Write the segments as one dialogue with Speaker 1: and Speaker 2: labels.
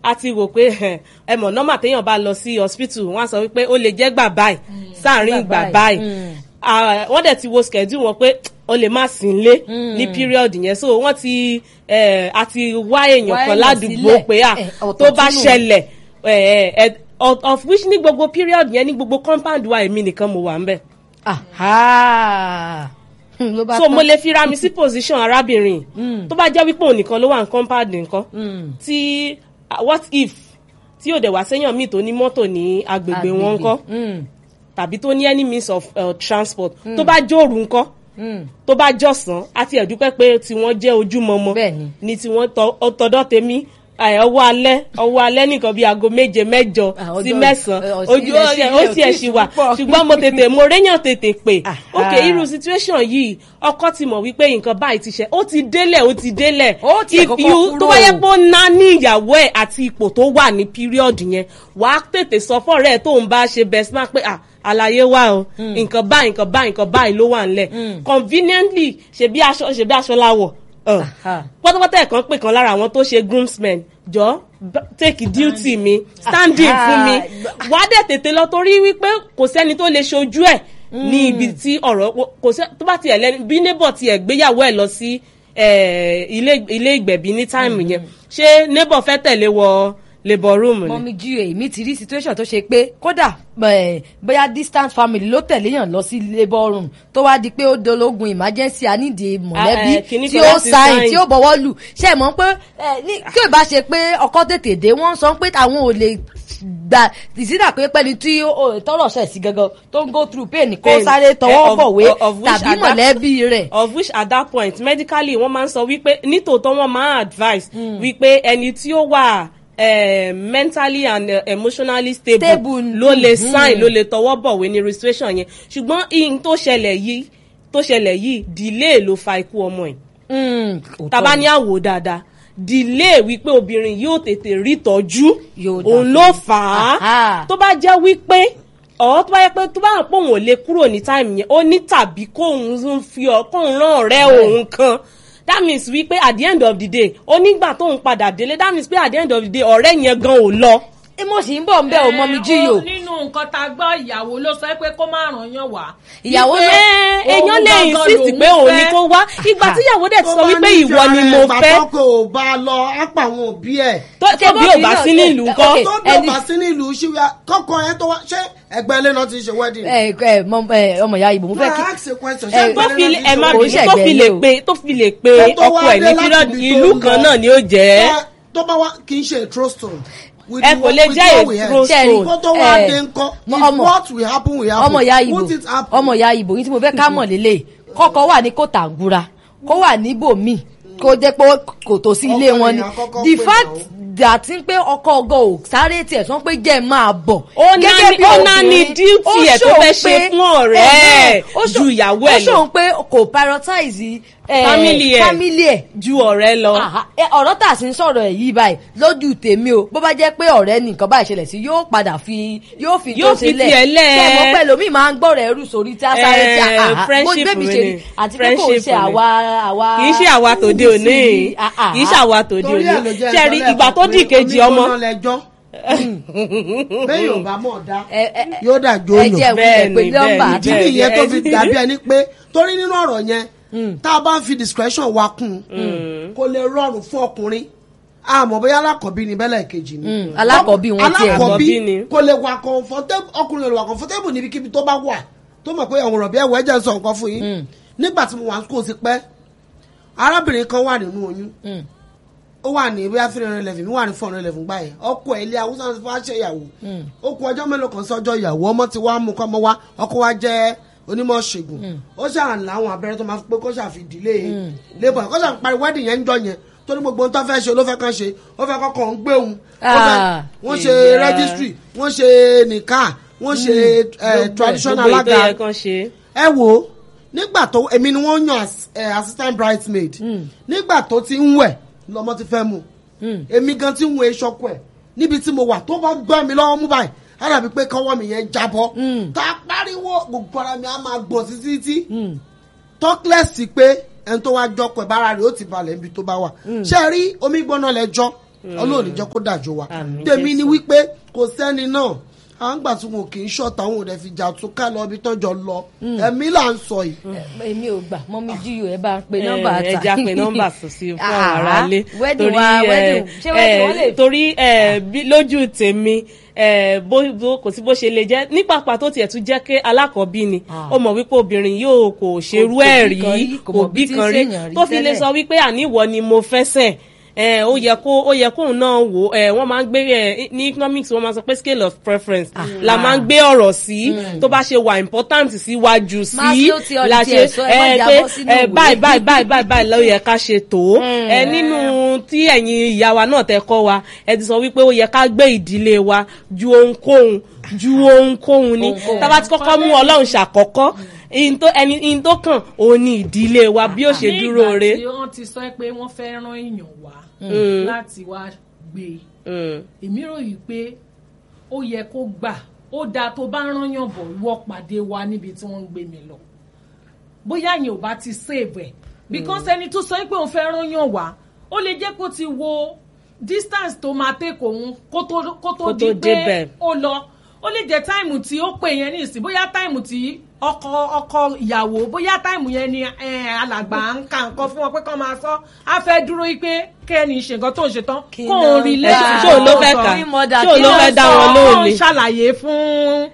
Speaker 1: a ti rò pé ẹ, ẹ mọ̀ nọ́mà téèyàn bá lọ sí hospital wọ́n á sọ wípé ó lè jẹ́ gbà báyìí sáàrin
Speaker 2: Gbà
Speaker 1: gbà
Speaker 2: báyìí.
Speaker 1: báyìí Ah, wọ́n dẹ̀ ti wo schedule wọn pé ó lè má sí nlé ní period yẹn so wọ́n ti eh, a ti wá èèyàn
Speaker 2: Wá
Speaker 1: kan
Speaker 2: èèyàn
Speaker 1: ládùúgbò
Speaker 2: sílẹ̀.
Speaker 1: pé à
Speaker 2: Eh, ọ̀tọ̀
Speaker 1: tó bá
Speaker 2: túnú.
Speaker 1: ṣẹlẹ̀ eh, eh, of of which ní gbogbo period yẹn ní gbogbo compound wa èmi nìkan mo wà ń bẹ̀
Speaker 2: Aha. ló bá
Speaker 1: so
Speaker 2: tán.
Speaker 1: mo lè fira mi sí position arábìnrin tó bá jẹ́ wípé òun nìkan ló wà ní compound nǹkan
Speaker 2: Mm.
Speaker 1: tí ah, what if tí ò dẹ̀ wá séèyàn míì tó ní mọ́tò ní agbègbè wọn ńkọ́
Speaker 2: Mm.
Speaker 1: tàbí tó ní any means of uh, transport tó bá jóòrù ńkọ́
Speaker 2: Mm.
Speaker 1: tó bá jọ̀sán àti ẹ̀dúpẹ́ pé tí wọ́n jẹ́ ojúmọmọ
Speaker 2: Bẹ́ẹ̀ni.
Speaker 1: ni tí wọ́n tọ- ọ- tọdọ́ tèmi ẹ, ọwọ́ alẹ́ ọwọ́ alẹ́ nìkan bíi aago méje mẹ́jọ
Speaker 2: Ah,
Speaker 1: sí
Speaker 2: ọjọ́-
Speaker 1: mẹ́sàn-án
Speaker 2: ọ-
Speaker 1: ojú
Speaker 2: ilẹ̀ sí-
Speaker 1: ó
Speaker 2: ilẹ̀
Speaker 1: sì
Speaker 2: ò
Speaker 1: ẹ̀
Speaker 2: tíì
Speaker 1: ṣì wà
Speaker 2: ṣú púpọ̀.
Speaker 1: ṣùgbọ́n mo tètè mo réyàn tètè pè
Speaker 2: Ah,
Speaker 1: ok
Speaker 2: ah.
Speaker 1: irú situation yìí ọkọ ti mọ̀ wípé nǹkan báyìí ti ṣe ó ti délẹ̀ ó ti délẹ̀
Speaker 2: Ó tiẹ̀
Speaker 1: If
Speaker 2: kọ́kọ́
Speaker 1: you-
Speaker 2: kúrò.
Speaker 1: tó bá yẹ pé ó ná ní ìyàwó ẹ̀ àti ipò tó wà ní period yẹn wàá tètè sọ fọ́ọ̀rẹ́ ẹ̀ tó ń bá ṣe best man pé ah àlàyé wà o nǹkan báyìí nǹkan báyìí nǹkan báyìí ló wà ńlẹ̀ conveniently ṣebí aṣọ ṣebí aṣọ láwọ̀ ọ̀
Speaker 2: Aha.
Speaker 1: pátápátá ẹ̀kan pè kan lára àwọn tó ṣe groomsmen jọ b- take duty mi standing
Speaker 2: Aha.
Speaker 1: fún mi wá dẹ̀ tètè lọ torí wípé kò sẹ́ni tó lè ṣojú ẹ̀ ní ibi tí ọ̀rọ̀ kò sẹ́ tó bá tiẹ̀ lẹ́nu bí neighbor tiẹ̀ gbéyàwó ẹ̀ lọ sí eh, ilé ilé ìgbẹ̀bí ní táìmù yẹn ṣé neighbor fẹ́ tẹ̀lé wọ labour room ni.
Speaker 2: mọ́mí jí èmi ti rí situation tó ṣe pé kódà eh, bóyá distant family ló tẹ̀lé yàn lọ sí labour room tó wá di pé ó dológun emergency anídìí mọ̀lẹ́bí
Speaker 1: eh, kìíní
Speaker 2: tí
Speaker 1: kan
Speaker 2: ó
Speaker 1: láti
Speaker 2: sáyìn
Speaker 1: sign.
Speaker 2: tí ó bọ̀wọ́ lù ṣe mọ̀ pé eh, ní- kí ò bá ṣe pé ọkọ tètè dé wọ́n sọ pé àwọn ò lè gbà ìsídà pé pẹ́ni tí ó- ó tọrọ ṣẹ̀ sí gangan tó ń go through pain kó
Speaker 1: Pain,
Speaker 2: sáré
Speaker 1: eh,
Speaker 2: tọwọ́
Speaker 1: of-
Speaker 2: bọ̀wé
Speaker 1: of- of which
Speaker 2: tàbí
Speaker 1: at that-
Speaker 2: mọ̀lẹ́bí rẹ̀.
Speaker 1: of which at that point medically wọ́n máa ń sọ wípé nítòótọ́ wọ́n máa ń advise wípé ẹni tí ó wà eh, mentally and eh, emotionally stable,
Speaker 2: Stable,
Speaker 1: ló lè
Speaker 2: mhm.
Speaker 1: sign ló lè tọwọ́ bọ̀wé ní registration yẹn ṣùgbọ́n ihun tó ṣẹlẹ̀ yìí tó ṣẹlẹ̀ yìí delay ló fa ikú ọmọ ẹ̀
Speaker 2: Mm, òótọ́
Speaker 1: tàbá
Speaker 2: ni.
Speaker 1: ní àwò dáadáa delay wípé obìnrin yóò tètè rí tọ́jú
Speaker 2: Yóò dà
Speaker 1: òun
Speaker 2: fún
Speaker 1: ló
Speaker 2: un.
Speaker 1: fà á
Speaker 2: Aha.
Speaker 1: tó bá jẹ́ wípé ọ̀ tó bá yẹ pé tó bá hàn pé òun ò lè kúrò ní táìmù yẹn ó ní tàbí kóun ń fi ọ kóun rán ọ̀rẹ́ òun kan that means wípé at the end of the day ó nígbà tóun padà délé that means pé at the end of the day ọ̀rẹ́ yẹn gan ò lọ.
Speaker 2: ẹ mo sì ń bọ̀ ń bẹ̀ ò mọ́mí jí
Speaker 3: Eh,
Speaker 2: o.
Speaker 3: ó- nínú nǹkan tá a gbọ́ ìyàwó ló sọ pé kó má ràn yàn wá.
Speaker 2: ìyàwó
Speaker 3: Wípé
Speaker 2: náà
Speaker 1: Ẹ, èèyàn
Speaker 3: òun
Speaker 1: lè
Speaker 3: gangan
Speaker 1: insist
Speaker 3: lòun
Speaker 1: pé òun ni
Speaker 3: fẹ́.
Speaker 1: kó wá ìgbà tíyàwó dẹ̀ ti sọ wípé ìwọ ni mo fẹ́
Speaker 4: bàtọ́kọ̀ ò bá lọ á pa àwọn òbí ẹ̀.
Speaker 1: tó tó bí ò bá sí ní ìlú
Speaker 2: Ok.
Speaker 1: kan
Speaker 4: tó bí ò
Speaker 2: ẹni-
Speaker 4: bá sí nílùú ṣíwá kọ́kọ́ ẹ tó wá ṣé ẹgbẹ́ ilé náà ti ṣe wedding.
Speaker 2: ẹ ẹ mọ- ẹ, ọmọ ìyá ìbò mo fẹ́ kí
Speaker 4: Máa ask a question,
Speaker 2: ẹ,
Speaker 4: ṣé
Speaker 1: tó
Speaker 4: ẹgbẹ́
Speaker 1: fi
Speaker 4: ilé náà ti
Speaker 1: ẹ má
Speaker 4: ṣe
Speaker 2: kò ń
Speaker 1: bínú
Speaker 4: wedding?
Speaker 1: tó fi
Speaker 2: ṣẹ̀gbẹ́
Speaker 1: lè
Speaker 2: lé o.
Speaker 1: pe tó fi lè pe
Speaker 4: Tó tó
Speaker 1: ọkọ
Speaker 4: wá
Speaker 1: ẹ̀
Speaker 4: dé
Speaker 1: ní
Speaker 4: láti
Speaker 1: period
Speaker 4: ibi tó
Speaker 1: ìlú
Speaker 4: ń
Speaker 1: kan
Speaker 4: lọ.
Speaker 1: náà ni ó jẹ́
Speaker 4: Ẹ, tó bá wá kì í ṣe a true story. With
Speaker 1: ẹ
Speaker 4: the-
Speaker 1: kò lè
Speaker 4: with
Speaker 1: jẹ́
Speaker 4: what we
Speaker 1: a
Speaker 4: heard.
Speaker 1: true
Speaker 2: Ṣẹ́ẹ̀rì,
Speaker 1: story.
Speaker 4: kó tó wá
Speaker 2: ẹ,
Speaker 4: dé ńkọ́
Speaker 2: mo-
Speaker 4: if
Speaker 2: ọmọ-
Speaker 4: what will happen will happen
Speaker 2: ọmọ ìyá ìbò
Speaker 4: won't it happen.
Speaker 2: ọmọ ìyá ìbò yìí tí mo fẹ́ ká mọ̀ lélẹ̀ kọ́kọ́ wà ní kòtàngúra kó wà níbòmíì kó jẹ́ pé kò tó sí ilé
Speaker 4: Ọkọ
Speaker 2: wọn ni
Speaker 4: èèyàn àkọ́kọ́
Speaker 2: the
Speaker 4: pè
Speaker 2: fact
Speaker 4: náà.
Speaker 2: that ń pé ọkọ ọgọ ò sáré tiẹ̀ sọ pé jẹ́ máa bọ̀
Speaker 1: Ó náà ní- ó náà ní duty ẹ̀ tó fẹ́ ṣe fún ọ̀rẹ́ ẹ̀ ju ìyàwó ẹ̀
Speaker 2: ó
Speaker 1: lọ.
Speaker 2: ṣòun pé kò prioritize eh,
Speaker 1: Family ẹ̀.
Speaker 2: family ẹ̀
Speaker 1: ju ọ̀rẹ́ lọ.
Speaker 2: Àhá, ẹ, ọ̀rọ̀ tà sí ń sọ̀rọ̀ ẹ̀ yìí báyìí lójú tèmi o bó bá jẹ́ pé ọ̀rẹ́ nìkan báyìí ṣẹlẹ̀ sí yóò padà fi yóò fi
Speaker 1: Yóò
Speaker 2: tó
Speaker 1: fi
Speaker 2: sílẹ̀
Speaker 1: tiẹ̀ lẹ̀.
Speaker 2: tẹ̀mọ́ pẹ̀lú mi máa ń gbọ́ rẹ̀ rú sórí tí a sáré tí a
Speaker 1: Eh,
Speaker 2: àhá, bó
Speaker 1: friendship
Speaker 2: bébí
Speaker 1: mi
Speaker 2: ṣe rí
Speaker 1: ni.
Speaker 2: àti pé kò
Speaker 1: Friendship
Speaker 2: ṣe
Speaker 1: mi.
Speaker 2: àwa àwa
Speaker 1: kì í ṣe àwa tòde òní
Speaker 2: sí, àhá.
Speaker 1: kì í ṣe àwa tòde
Speaker 4: torí ẹ̀ ló
Speaker 1: òní
Speaker 4: jẹ́
Speaker 1: ṣe rí
Speaker 4: ìtọ́lẹ̀
Speaker 1: ìgbà tó
Speaker 4: kan
Speaker 1: dì
Speaker 4: pé
Speaker 1: kejì ọmọ
Speaker 4: onígbóná lẹjọ́ bẹ́ẹ̀ yóò bá mọ̀ dá
Speaker 2: Ẹ- ẹ- ẹ-
Speaker 4: yóò dà
Speaker 2: ẹ
Speaker 4: jóyò
Speaker 2: jẹ́ ìwúlẹ̀
Speaker 1: Bẹ́ẹ̀ni,
Speaker 2: pé nọ́mbà
Speaker 1: bẹ́ẹ̀ni,
Speaker 4: ìdí
Speaker 2: àti-
Speaker 1: bẹ́ẹ̀ni.
Speaker 4: nìyẹn tó fi
Speaker 1: bẹ́ẹ̀ni.
Speaker 4: dàbí ẹni pé torí nínú ọ̀rọ̀ yẹn tá a bá ń fi discretion wa kún un kò lè rọrùn fún ọkùnrin àmọ́ bóyá alákọ̀ọ́bí ni bẹ́lẹ̀ kejì ni
Speaker 2: Mm, alákọ̀ọ́bí wọn tiẹ̀.
Speaker 4: alákọ̀ọ́bí
Speaker 1: Alákọ̀ọ́bí ni.
Speaker 4: kò lè wà comfortable ọkùnrin lè wà comfortable níbikíbi tó bá wà tó mọ̀ pé àwọn ọ̀rọ̀ bí ẹ̀wọ̀ ẹ̀jẹ̀ ń sọ nǹkan fún yín nígbà tí mo wà kó o ti pẹ́ arábìnrin kan wà nínú oyún
Speaker 2: Mm.
Speaker 4: ó wà ní bóyá three hundred eleven mi wà ní four hundred eleven gbà yẹn ọkọ ẹ̀ ilé haúsá ti fẹ́ ṣe ìyàwó ó kú ọjọ́ mélòó kan sọ́jọ́ ìyàwó ọmọ ti wá mú kọ́ ọmọ wá ọkọ wa jẹ́ onímọ̀ ṣègùn ó ṣàn láwọn abẹ́rẹ́ tó máa fi pé kó ṣàfidílé labour kó ṣàn parí wedding yẹn ń jọ yẹn tó ní gbogbo ohun tó fẹ́ ṣe ló fẹ́ kàn ṣe ó fẹ́ kọ́kọ́ ń gbé òun ó fẹ́-
Speaker 2: Ah,
Speaker 4: wọ́n ṣe
Speaker 1: ìyá.
Speaker 4: registry wọ́n ṣe nìka wọ́n ṣe eh, traditional
Speaker 1: gbogbo èyí tó
Speaker 4: alága
Speaker 1: yẹ kán ṣe
Speaker 4: ẹ wo nígbà tó èmi ni wọ́n yàn as eh, assistant bridesmaid nígbà tó ti ń wẹ̀ lọ́mọ ti fẹ́ mu èmi gan ti ń wo eṣọ́kù ẹ̀ níbi tí mo wà tó bá gbá mi lọ́wọ́ mú báyìí á dàbí pé kọ́wọ́ mi yẹn jábọ́ tá a pariwo gbogbo ara mi á máa gbọ̀n títí títí tọ́kílẹ̀sì pé ẹni tó wá jọkọ̀ ẹ̀ bára rẹ̀ ó ti balẹ̀ níbi tó bá wà ṣé ẹ rí omi gbóná lẹ́jọ́ ọlọ́run jẹ́ kó dàjọ́ wa
Speaker 1: Àmín,
Speaker 4: tèmi ni
Speaker 1: Jésù.
Speaker 4: wípé kò sẹ́ni náà à ń gbà tí wọn kì í ṣọ̀tà àwọn òde fi jà tún ká lọ ibi tọ́jọ́ lọ ẹ̀mí là ń sọ yìí
Speaker 2: èmi ò gbà mọ́ mi jíyò ẹ bá ń pe nọ́mbà
Speaker 1: ẹ
Speaker 2: ta.
Speaker 1: ẹja pe nọ́mbà sọ sí fún àwọn
Speaker 2: Ah,
Speaker 1: aráalé
Speaker 2: wedding wa wedding ṣé wedding wọn lè
Speaker 1: torí ẹ, bí- lójú tèmi ẹ, bó bó- kò sí bó ṣe lè jẹ́ ní pàpà tó tiẹ̀ tún jẹ́ pé alákọ̀ọ́bí ni
Speaker 2: Ah.
Speaker 1: ó mọ̀ wípé obìnrin yóò kò ṣerú
Speaker 2: kò
Speaker 1: ẹ̀
Speaker 2: bí kan rí,
Speaker 1: rí
Speaker 2: kò
Speaker 1: kò
Speaker 2: mọ̀
Speaker 1: bí
Speaker 2: bí tí ń
Speaker 1: kan rí
Speaker 2: ṣèyàn rí
Speaker 1: tó fi lè
Speaker 2: tẹ́lẹ̀.
Speaker 1: sọ wípé àníwọ̀ ni mo fẹ́sẹ̀ ẹ ó yẹ kó ó yẹ kóun náà wò ẹ wọ́n máa ń gbé ẹ ní economics wọ́n máa sọ pé scale of preference la máa ń gbé ọ̀rọ̀ sí tó bá ṣe wà important síwájú sí
Speaker 2: Maslow theory
Speaker 1: la
Speaker 2: tiẹ̀
Speaker 1: ṣe
Speaker 2: sọ, ẹ má
Speaker 1: ẹ
Speaker 2: jábọ́
Speaker 1: pé
Speaker 2: sínú
Speaker 1: ẹ
Speaker 2: ìwé.
Speaker 1: báyìí báyìí báyìí báyìí báyìí ló yẹ ká ṣe tó ẹ nínú tí ẹ̀yin ìyá wa náà tẹ kọ́ wa ẹ ti sọ wípé ó yẹ ká gbé ìdílé wa ju ohunkóhun ju ohunkóhun ni
Speaker 2: Ohunkóhun.
Speaker 1: tá bá ti kọ́kọ́ mú ọlọ́run ṣàkọ́kọ́ ihun tó ẹni ihun tó kàn òun ni ìdílé wa bí ó ṣe dúró re.
Speaker 3: nígbà tí wọ́n ti sọ pé wọ́n fẹ́ rán èèyàn wá láti wá gbé
Speaker 1: Mm.
Speaker 3: èmi ròyìn pé ó yẹ kó gbà ó dáa tó bá rányàn bọ̀ wọ́ pàdé wa níbi tí wọ́n ń gbé mi lọ bóyá yẹn ò bá ti save ẹ̀ because ẹni tó sọ pé òun fẹ́ rányàn wá ó lè jẹ́ kó ti wo distance tó máa take òun kó tó kó tó
Speaker 1: Kó
Speaker 3: di
Speaker 1: tó
Speaker 3: pé
Speaker 1: débẹ̀.
Speaker 3: ó lọ ó lè jẹ́ táìmù tí ó pè yẹn nísìn bóyá táìmù tí ọkọ ọkọ ìyàwó bóyá táìmù yẹn ni eh, alàgbà ń ka nǹkan fún wọn pé kán máa sọ á fẹ́ dúró yí pé kẹ́ni ṣe nǹkan tó ń ṣe tán
Speaker 2: Kí
Speaker 3: kó
Speaker 2: náà
Speaker 3: o rí
Speaker 2: ń
Speaker 3: lẹ́sìn
Speaker 2: bá
Speaker 1: ṣé òun ló fẹ́
Speaker 3: tó
Speaker 1: kà
Speaker 3: sọ.
Speaker 2: Queen mother,
Speaker 1: ṣé òun ló
Speaker 2: kí
Speaker 1: fẹ́
Speaker 2: ló
Speaker 1: dá
Speaker 2: sọ?
Speaker 1: wọn
Speaker 3: ó
Speaker 1: lóhùn
Speaker 3: ń
Speaker 1: ni.
Speaker 3: ṣàlàyé fún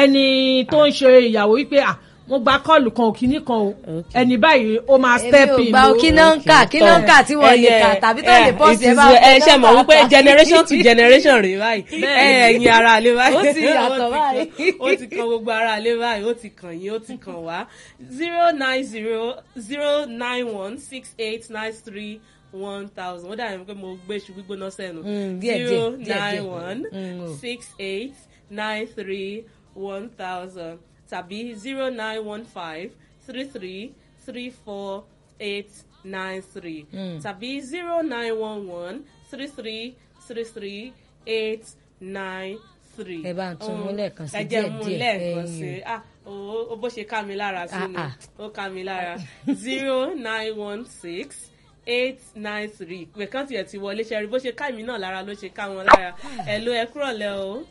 Speaker 3: ẹni tó ń ṣe ìyàwó wípé à mo gba kọ́ọ̀lù kan ò kíní kan o ẹni báyìí ó máa step
Speaker 2: èmi ò
Speaker 3: in
Speaker 2: gba
Speaker 3: o.
Speaker 2: kí náà ń kà kí náà ń kà tí wọ́n lè kà tàbí tó lè bọ́ sí ẹ bá
Speaker 1: ẹ ṣe mọ̀ wípé
Speaker 2: nọ́mbà ta.
Speaker 1: generation to generation rè báyìí ẹ ẹ̀yin ara àlè báyìí
Speaker 2: Ó ti yàtọ̀
Speaker 1: Ó ti
Speaker 2: báyìí.
Speaker 1: kan- ó ti kan gbogbo ara àlè báyìí ó ti kàn yín ó ti kàn wá zero nine zero zero nine one six eight nine three one thousand ó dàbí pé mo gbé iṣu gbígbóná sẹ́nu
Speaker 2: Mm, díẹ̀, díẹ̀,
Speaker 1: zero
Speaker 2: díẹ̀, díẹ̀.
Speaker 1: nine one
Speaker 2: Mm, o.
Speaker 1: six eight nine three one thousand tàbí zero nine one five three three three four eight nine three tàbí zero nine one one three three three three eight nine three.
Speaker 2: Ẹ bá ń tún mú lẹ́ẹ̀kan sí
Speaker 1: ẹ jẹ́
Speaker 2: díẹ̀
Speaker 1: mú
Speaker 2: díẹ̀,
Speaker 1: lẹ́ẹ̀kan
Speaker 2: ẹ̀yin
Speaker 1: sí ah o o bó ṣe ká mi lára sí ni
Speaker 2: Ah, ah.
Speaker 1: ó ká mi lára zero nine one six eight nine three ìpè kan tiẹ̀ ti wọlé ṣẹ́rí bó ṣe ká mi náà lára ló ṣe ká wọn lára ẹ̀ ló ẹ kúrọ̀lẹ́ o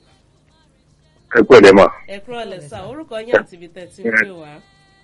Speaker 5: ẹ pẹ̀lẹ́ mà
Speaker 1: ẹ kúrọ̀lẹ́ sá orúkọ yín àti ibi tẹ̀ tí ń pè wá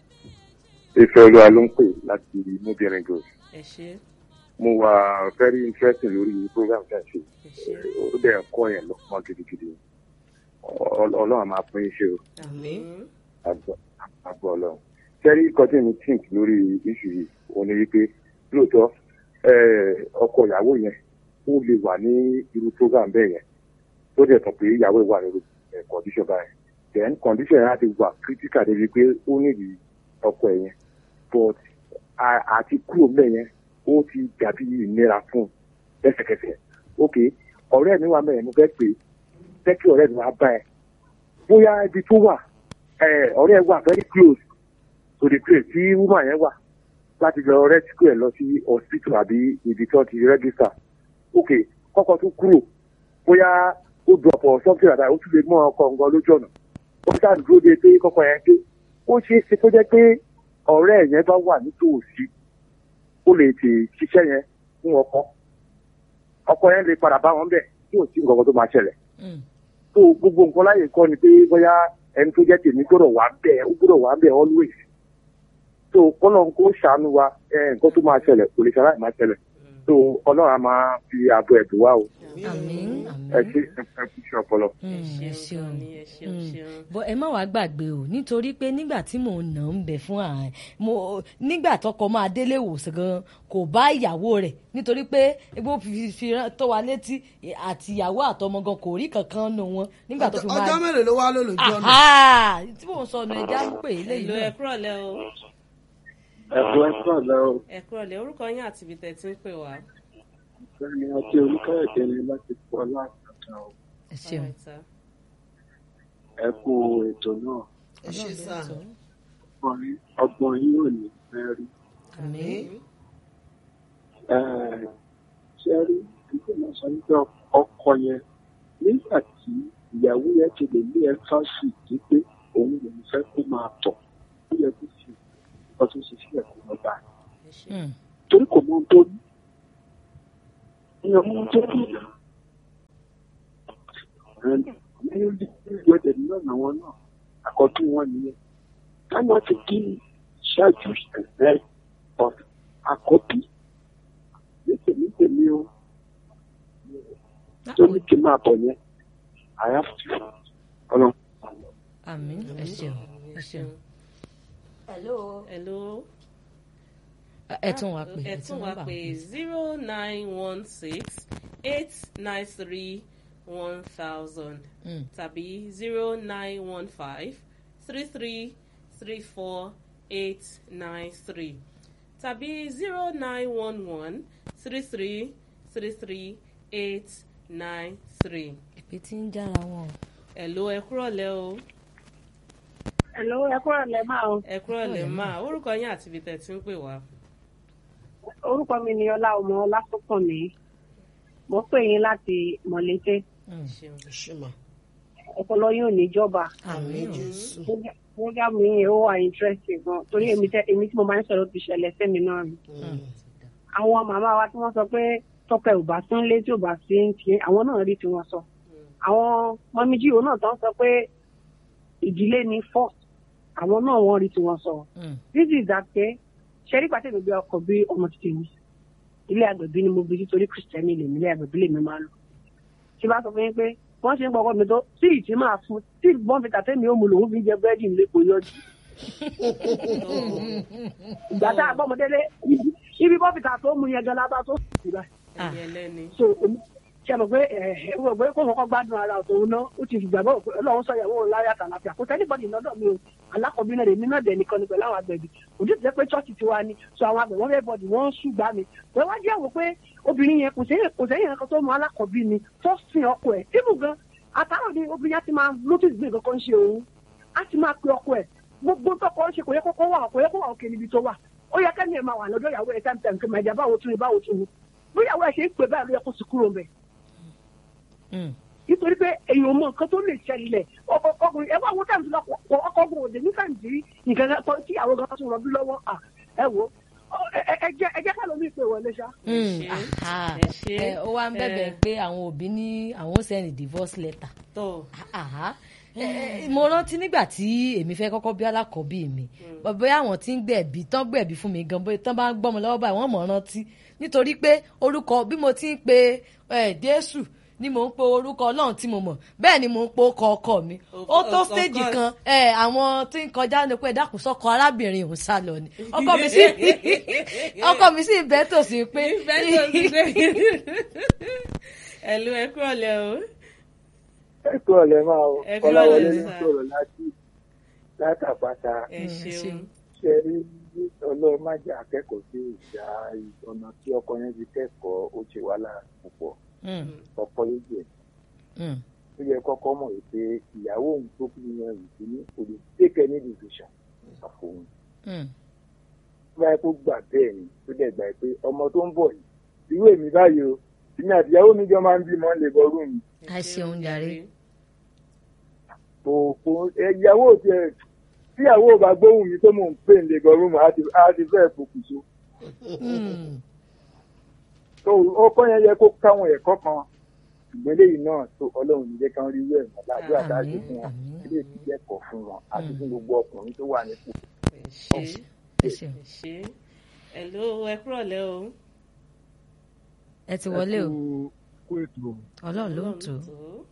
Speaker 5: ìfẹ́ olúwa ló ń pè láti mobirin gold
Speaker 1: ẹ ṣe
Speaker 5: mo wà very interesting lórí program tí a ṣe
Speaker 1: ẹ ṣe
Speaker 5: ó dẹ̀ ń kọ́ yẹn lọ́pọ̀ gidigidi Ọl- ọlọ́run á máa pín in ṣe o
Speaker 1: àmín
Speaker 5: àgbọ̀- àgbọ̀ ọlọ́run sẹ́rí kọ́tí mi think lórí issue yìí òun ni wípé lóòótọ́ eh, ọkọ ìyàwó yẹn ó lè wà ní irú program bẹ́ẹ̀ yẹn tó dẹ̀ tàn pé ìyàwó ẹ̀ wà nínú eh, condition báyẹn then condition yẹn á ti wà critical débi pé ó nídìí ọkọ ẹ̀ yẹn but a- àti kúrò mẹ́ yẹn ó ti dàbí ìnira fún un lẹ́sẹ̀kẹsẹ̀ ok ọ̀rẹ́ mi wà mẹ́rin mo fẹ́ pè é jẹ́ kí ọ̀rẹ́ mi wá bá ẹ bóyá ibi tó wà ẹ ọ̀rẹ́ ẹ wà very close to the place tí woman yẹn wà láti lọ rescue ẹ lọ sí hospital àbí ibi tí wọ́n ti register ok kọ́kọ́ tó kúrò bóyá ó drop or something like that ó tún lè mú ọkọ̀ nǹkan lójú ọ̀nà ó ṣáà dúró de pé kọ́kọ́ yẹn dé ó ṣeé ṣe tó jẹ́ pé ọ̀rẹ́ ẹ̀ yẹn bá wà nítòsí ó lè tè ṣiṣẹ́ yẹn fún ọkọ ọkọ yẹn lè padà bá wọn bẹ̀ tí ò sí nǹkan kan tó máa ṣẹlẹ̀ tó gbogbo nǹkan láyè kọ́ ni pé bóyá ẹni tó jẹ́ tèmi gbọ́dọ̀ wà bẹ́ẹ̀ ó gbọ́dọ̀ wà bẹ́ẹ̀ always tó kọ́lọ́n kó ṣàánú wa ẹ, nǹkan tó máa ṣẹlẹ̀ kò lè ṣe aláìmáa ṣẹlẹ̀ tó ọlọ́run á máa fi ààbò ẹ̀dùn wá o
Speaker 2: àmín
Speaker 5: ẹ
Speaker 2: àmín.
Speaker 5: ṣe ẹ kú iṣẹ́ ọpọlọ.
Speaker 2: Mm, ẹ
Speaker 1: ẹ
Speaker 2: ṣeun
Speaker 1: ṣeun ni ẹ ṣeun
Speaker 2: Mm.
Speaker 1: ṣeun.
Speaker 2: bọ ẹ má wàá gbàgbé o nítorí pé nígbà tí mò ń nà ń bẹ fún ààrẹ mo nígbà tọkọ máa délé ìwòsàn gan kò bá ìyàwó rẹ̀ nítorí pé egbò fi fi rán- tó wa létí àti ìyàwó àtọmọ gan kò rí kankan nù wọn nígbà tó fi máa
Speaker 4: ọjọ́ mélòó ló wá lò lójú ọ̀nà
Speaker 2: Aha! tí mò ń sọ ọ̀nà ẹja ń pè é
Speaker 1: ẹ
Speaker 2: léyìí
Speaker 1: ló ẹ
Speaker 2: náà
Speaker 1: kúrọ̀lẹ́ o
Speaker 6: ẹ̀kọ́ ẹ̀kọ́ ọ̀lẹ́ o
Speaker 1: ẹ kúrọ̀lẹ́ orúkọ yín àti ibi tẹ̀ tí ń pè wá.
Speaker 6: ẹni àti olùkọ́yọ̀dé ni láti pọ̀ láàkàtà o
Speaker 2: ẹ ṣeun
Speaker 1: Alright, sir.
Speaker 6: ẹ kú ètò náà
Speaker 4: ẹ ṣe sá
Speaker 6: ọkùnrin ọgbọ̀n yìí ò ní mẹ́rin
Speaker 2: àmín
Speaker 6: ṣe rí kíkọ́ náà sọ wípé ọkọ yẹn nígbà tí ìyàwó yẹn ti lè ní ẹ́fásì tí pé òun lòún fẹ́ kó máa tọ̀ ó yẹ kó fi ọtún ṣe sílẹ̀ kó lọ bá a
Speaker 2: Mm.
Speaker 6: torí kò mọ ohun tó ní ní ọmọ ohun tó ní ìwọ́dẹ̀ náà làwọn náà àkọ́tún wọn nìyẹn káná ti kí ṣáájú ẹ̀fẹ́ of àkọ́bí nítèmi tèmi o tó ní kí n máa bọ̀ yẹn I have to ọlọ́run.
Speaker 2: àmín ẹ ṣeun ẹ ṣeun. hello.
Speaker 1: hello
Speaker 2: ẹ tún wá pè
Speaker 1: ẹ tún wá pé zero nine one six eight nine three one thousand
Speaker 2: Mm.
Speaker 1: tàbí zero nine one five three three three four eight nine three tàbí zero nine one one three three three three eight nine three.
Speaker 2: ìpè tí ń jára wọn.
Speaker 1: Hello ẹ kúrọ̀lẹ́ o
Speaker 7: Hello, ẹ kúrò lẹ́ máa o.
Speaker 1: ẹ kúrọ̀lẹ́ máa orúkọ yín àti ibi tẹ̀ tí ń pè wá.
Speaker 7: Orúkọ mi ni Ọlá ọmọ Ọlásùnkànmí. Mo pè yín láti Mọ̀lété.
Speaker 1: ṣeun
Speaker 4: ṣùmọ̀
Speaker 7: Ọpọlọ yóò níjọba.
Speaker 4: àmì jésù
Speaker 7: Program mi yẹn ó wà interesting gan. Torí èmi tẹ èmi tí mo máa ń sọ̀rọ̀ ti ṣẹlẹ̀ sẹ́mi náà rí. Àwọn màmá wa tí wọ́n sọ pé tọkọ ẹ̀ ò bá sún lé tí ò bá sí ń tiẹ̀, àwọn náà rí tiwọn sọ. Àwọn mọ́míjì òun náà tán sọ pé ìdílé ni first. Àwọn náà wọ́n rí tiwọn sọ. This is that pé ṣe rí pàtẹ́ mi bí ọkọ̀ bí ọmọ títí mi. Ilé àgbẹ̀bí ni mo bí nítorí Kristẹni lèmi ilé àgbẹ̀bí lèmi máa lò. Ṣé bá sọ fún yín pé wọ́n ṣe ń gbọ́kọ́ mi tó tí ìtì máa fún tí bọ́n fi tàtẹ́ mi ó mu lòun fi jẹ búrẹ́dì nílé kò yọjú. Ìgbà tá a bọ́ ọmọdélé ibi bọ́n fi tà tó mu yẹn gan lábá tó sì rà.
Speaker 1: ẹ̀yẹ lẹ́ni.
Speaker 7: So èmi- ṣe mọ̀ pé ẹ̀ ẹ̀ wọ̀ pé kó kọ́kọ́ gbádùn ara òun náà ó ti gbàgbọ́ pé Ọlọ́run sọ ìyàwó òun láyà tàlàfíà kò sẹ́nìbọ̀dì lọ́dọ̀ mi o alákọ̀ọ́bí náà lèmi náà dẹ̀ nìkan ni pẹ̀lú àwọn àgbẹ̀bí òjò ti jẹ́ pé chọ́ọ̀chì tiwa ni so àwọn àgbẹ̀ wọ́n fẹ́ bọ̀dì wọ́n ń ṣùgbà mi pé wá jẹ́ wò pé obìnrin yẹn kò sẹ́yìn kò sẹ́yìn nǹkan tó mọ alákọ̀ọ́bí ni tó sin ọkọ ẹ̀ tíbù gan àtàrọ̀ ni obìnrin yẹn ti máa notice bí nǹkan kan ń ṣe òun á ti máa pe ọkọ ẹ̀ gbogbo tọkọ ń ṣe kò yẹ kókó wà kò yẹ kó wà òkè níbi tó wà ó yẹ kẹ́ni ẹ̀ máa wà lọ́dọ̀ ìyàwó ẹ̀ time time kí màjà báwo tún ni báwo tún ni bí ìyàwó ẹ̀ ṣe ń pè báyìí ló yẹ kó sì kúrò mbẹ̀ nítorí pé èèyàn mọ nǹkan tó lè ṣẹlẹ̀ ọkọ ọkùnrin ẹ bá wo táìmù lọ kọ ọkọ ọgbọ̀n òde ní táìmù tí nǹkan kan tó- tí àwọn gan tún rọbí lọ́wọ́ à ẹ wo ọ- ẹ ẹ- ẹ jẹ́ ẹ jẹ́ ká lómi ìpè wọlé ṣá.
Speaker 1: ṣe,
Speaker 2: aha.
Speaker 1: ẹ ṣe,
Speaker 2: Ẹ, ó wá ń bẹ̀bẹ̀
Speaker 1: ẹ.
Speaker 2: pé àwọn òbí ní àwọn ó sẹ́ni divorce letter.
Speaker 1: tó
Speaker 2: Aha. Ẹ, mo rántí nígbà tí èmi fẹ́ kọ́kọ́ bí alákọ̀ọ́bí mi bóyá àwọn tí ń gbẹ̀bí tán gbẹ̀bí fún mi gan bóyá tán bá ń gbọ́mọ lọ́wọ́ báyìí wọ́n mọ̀ ọ́n rántí nítorí pé orúkọ bí mo ti ń pe ẹ, Jésù ni mò ń pe orúkọ Ọlọ́run tí mo mọ̀ bẹ́ẹ̀ ni mò ń pe ọkọ ọkọ mi ó tó
Speaker 1: Ọkọ-
Speaker 2: stéèjì
Speaker 1: ọkọ-
Speaker 2: kan ẹ, àwọn tí ń kọjá ní pé dákun sọ́kọ arábìnrin òun sá lọ ni ọkọ mi sì ọkọ mi sì bẹ́ẹ̀ tòsí pé
Speaker 1: ìfẹ́ tó ti gbé. Hello ẹ kúrọ̀lẹ́ o.
Speaker 6: ẹ kú ọ̀lẹ́ máa o
Speaker 1: Ẹ kú
Speaker 6: Kọ́láwọlé
Speaker 1: ọ̀lẹ́
Speaker 6: ń
Speaker 1: sà.
Speaker 6: sọ̀rọ̀ láti látàpáta
Speaker 1: ẹ ṣeun.
Speaker 6: ṣe rí ọlọ́run má jẹ́ akẹ́kọ̀ọ́ sí ìjà ọ̀nà tí ọkọ yẹn fi kẹ́kọ̀ọ́ ó ṣe wàhálà púpọ̀
Speaker 2: Mm,
Speaker 6: ọkọ yẹn jẹ́
Speaker 2: mm,
Speaker 6: ó yẹ kọ́kọ́ mọ̀ wípé ìyàwó òun tó kú yẹn rì sí ní kò lè take any decision àfòun
Speaker 2: mm.
Speaker 6: tó bá yẹ kó gbà bẹ́ẹ̀ ni tó dẹ̀ gbà pé ọmọ tó ń bọ̀ yìí irú èmi báyìí o èmi àti ìyàwó mi jọ máa ń bímọ lè bọ rúùn mi
Speaker 2: Ẹ ṣeun jàre.
Speaker 6: kò kò ẹ, ìyàwó tiẹ̀ tí ìyàwó ò bá gbóhùn mi tó mò ń pè ń lè bọ rúùn mi á ti á ti fẹ́ pokùnso
Speaker 2: Mm.
Speaker 6: tó ọkọ yẹn yẹ kó káwọn ẹ̀kọ́ kan ṣùgbọ́n eléyìí náà tó ọlọ́run níjẹ́ kan rí wẹ̀ mọ́ ládùúgbò àtàjù
Speaker 2: Àmín,
Speaker 6: fún wọn
Speaker 2: àmín.
Speaker 6: eléyìí ti jẹ́kọ̀ọ́ fún wọn àti fún gbogbo ọkùnrin tó wà nípò.
Speaker 1: ẹ ṣe
Speaker 2: ẹ ṣeun
Speaker 1: ẹ ṣe. Hello ẹ kúrọ̀lẹ́ o.
Speaker 2: ẹ ti wọlé o
Speaker 8: kó ètò
Speaker 2: Ọlọ́run ló ń tò ó.
Speaker 1: tó.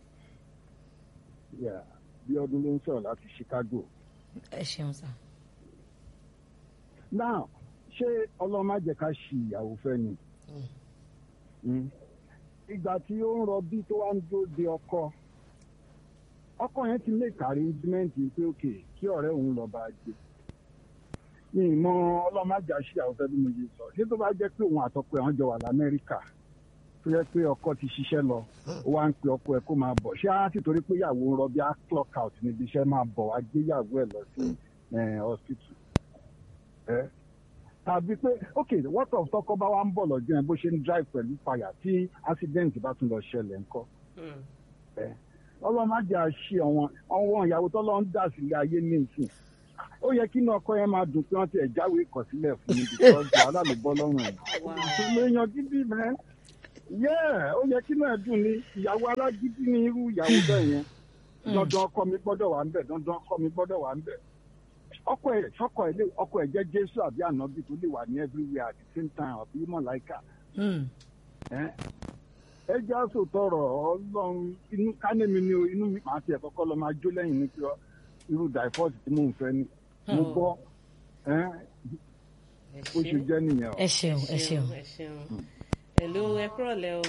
Speaker 8: yà bí ọdún ló ń sọ̀rọ̀ láti Chicago.
Speaker 2: ẹ ṣeun sá.
Speaker 8: now ṣé ọlọ́run má jẹ́ ká ṣì ìyàwó fẹ́ ni. Mm. ìgbà tí ó ń rọbí tó wá ń dúró de ọkọ ọkọ yẹn ti lè kárí íńtímẹ́ǹtì pé òkè kí ọ̀rẹ́ òun lọ bá a jẹ. mi ì mọ ọlọ́run má jà ṣì ìyàwó fẹ́ bí mo ṣe sọ ṣé tó bá jẹ́ pé òun àtọkọ ẹ̀ wọ́n jọ wà lamẹ́ríkà tó yẹ pé ọkọ ti ṣiṣẹ́ lọ ó wá ń pe ọkọ ẹ̀ kó máa bọ̀ ṣé á sì torí pé ìyàwó ń rọbí á clock out níbi iṣẹ́ máa bọ̀ wá gbé ìyàwó ẹ̀ lọ sí eh, hospital ẹ tàbí pé ok what of tọkọ bá wa ń bọ̀ lọ́jọ́ yẹn bó ṣe ń drive pẹ̀lú fàyà tí accident bá tún lọ ṣẹlẹ̀ ńkọ́
Speaker 1: Mm.
Speaker 8: ẹ ọlọ́run má jẹ́ àṣì ọ̀wọ́n ọ̀wọ́n ìyàwó tọ́lọ́ ń dà sílé ayé ní ìsìn ó yẹ kí inú ọkọ yẹn máa dùn pé wọ́n ti ẹ̀ jáwé ìkọ̀sílẹ̀ fún mi because wàhálà ló bọ́ lọ́rùn ẹ̀
Speaker 1: Wow.
Speaker 8: ìṣòro èèyàn gidi mẹ́ yẹ ó yẹ kí náà dùn ní ìyàwó alágídí ní irú ìyàwó bẹ́ẹ̀ yẹn dandan ọkọ mi gbọ́dọ̀ wà ń bẹ̀ dandan ọkọ mi gbọ́dọ̀ wà ń bẹ̀ ọkọ ẹ̀ sọkọ ẹ̀ lé ọkọ ẹ̀ jẹ́ jésù àbí ànábì tó lè wà ní everywhere at the same time àbí mọ̀láìkà
Speaker 2: Mm.
Speaker 8: ẹ ẹ jẹ́ àṣọ tọrọ ọlọ́run inú kánẹ́mi ni o inú mi màá tiẹ̀ kọ́kọ́ lọ máa jó lẹ́yìn ní pé ọ- irú divorce tí mò ń fẹ́ ni mo gbọ́ ẹ
Speaker 1: ẹ
Speaker 8: bó ṣe jẹ́ nìyẹn o.
Speaker 2: ẹ ṣeun ẹ ṣeun.
Speaker 1: ẹ ṣeun hello ẹ kúrọ̀lẹ́ o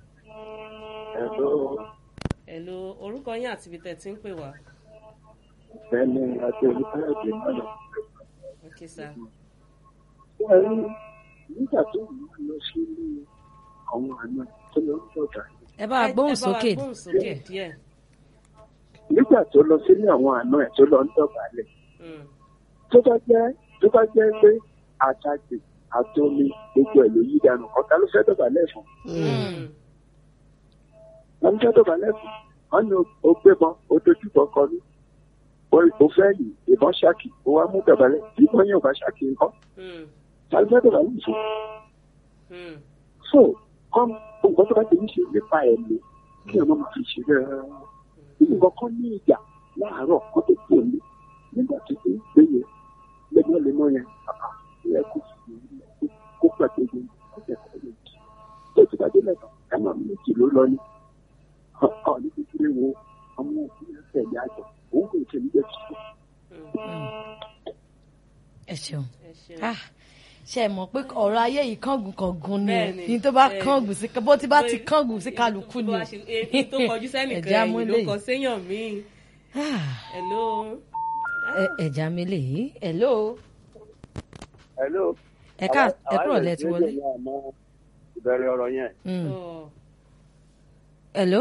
Speaker 6: ẹ̀rọ
Speaker 1: hello orúkọ yín àti ibi tẹ̀ tí ń pè wá
Speaker 6: ẹni àti olùkọ́yọ̀dé náà
Speaker 1: ok sir
Speaker 6: wọ́n rí nígbà tó ń lọ sí ilé àwọn àna tó lọ ń bọ̀dà
Speaker 2: ẹ bá wa gbóhùn sókè
Speaker 1: ẹ bá wa gbóhùn sókè díẹ̀
Speaker 6: nígbà tó lọ sílé àwọn àna ẹ̀ tó lọ ń dọ̀bálẹ̀
Speaker 1: Mm,
Speaker 6: tó bá jẹ́ tó bá jẹ́ pé àtàgbè àtomi gbogbo ẹ̀ ló yí dànù ọ̀tá ló fẹ́ dọ̀bálẹ̀ fún
Speaker 1: mm,
Speaker 6: wọ́n fẹ́ dọ̀bálẹ̀ fún wọ́n ní o gbébọn o dojúbọ kọlu o fẹ́ yìí ìbọn ṣáàkì o wá mú dọ̀bálẹ̀ tí ìbọn yẹn ò bá ṣáàkì nǹkan
Speaker 1: mm,
Speaker 6: ta ló fẹ́ dọ̀bálẹ̀ fún
Speaker 1: mm.
Speaker 6: so kọ́m nǹkan tó bá ti ń ṣe nípa ẹ̀mí kí ọmọ máa fi ṣe rẹ̀ nǹkan kan ní ìjà láàárọ̀ kó tó kú òní nígbà tó ti ń gbé yẹn lemọ́lemọ́ yẹn àpá ẹ̀ kó fi kó pàdé yẹn kó tẹ̀ kọ́ yẹn jì tó ti bá dé lẹ́tọ̀ ẹ máa mú méjì ló lọ ní ọ̀ ní kékeré wo ọmọ òbí ẹ̀ tẹ̀lé àjọ òun kò tẹ̀ ní bẹ́ẹ̀ tó
Speaker 2: ẹ ṣeun.
Speaker 1: ẹ ṣeun
Speaker 2: Ah, ṣe mọ̀ pé ọ̀rọ̀ ayé yìí kángun kángun ni
Speaker 1: Bẹ́ẹ̀ni,
Speaker 2: ní tó bá
Speaker 1: bẹ́ẹ̀ni.
Speaker 2: kángun sí bó ti bá ti kángun sí kálukú ni
Speaker 1: Bó bá ṣe- èyí tó kọjú sẹ́nìkan
Speaker 2: Ẹ̀já
Speaker 1: ẹ̀yìn ló
Speaker 2: múlẹ̀.
Speaker 1: kọ séèyàn míì
Speaker 2: Ah,
Speaker 1: hello
Speaker 2: ẹ- ẹ̀já mi lè yí hello
Speaker 5: hello.
Speaker 2: ẹ ká ẹ kúrò lẹ ti wọlé
Speaker 5: ìbẹ̀rẹ̀ ọ̀rọ̀ yẹn
Speaker 2: Mm.
Speaker 1: Oh,
Speaker 2: hello